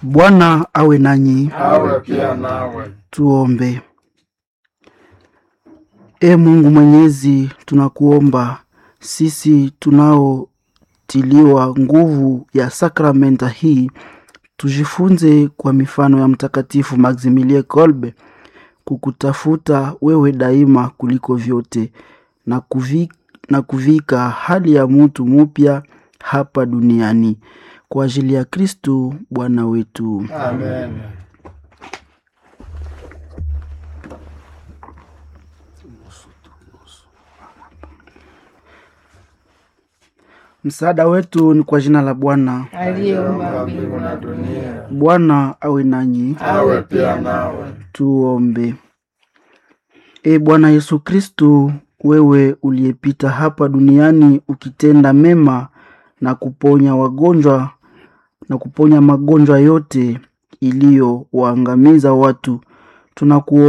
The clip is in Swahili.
Bwana awe nanyi. awe pia nawe. Tuombe. E Mungu Mwenyezi, tunakuomba sisi tunaotiliwa nguvu ya sakramenta hii tujifunze kwa mifano ya Mtakatifu Maximilie Kolbe kukutafuta wewe daima kuliko vyote na kuvika, na kuvika hali ya mutu mupya hapa duniani kwa ajili ya Kristu Bwana wetu. Amen. Msaada wetu ni kwa jina la Bwana. aliyeumba Mbingu na dunia, Bwana awe nanyi. awe pia nawe. Tuombe. E Bwana Yesu Kristu, wewe uliyepita hapa duniani ukitenda mema na kuponya wagonjwa na kuponya magonjwa yote iliyowaangamiza watu, tunakuomba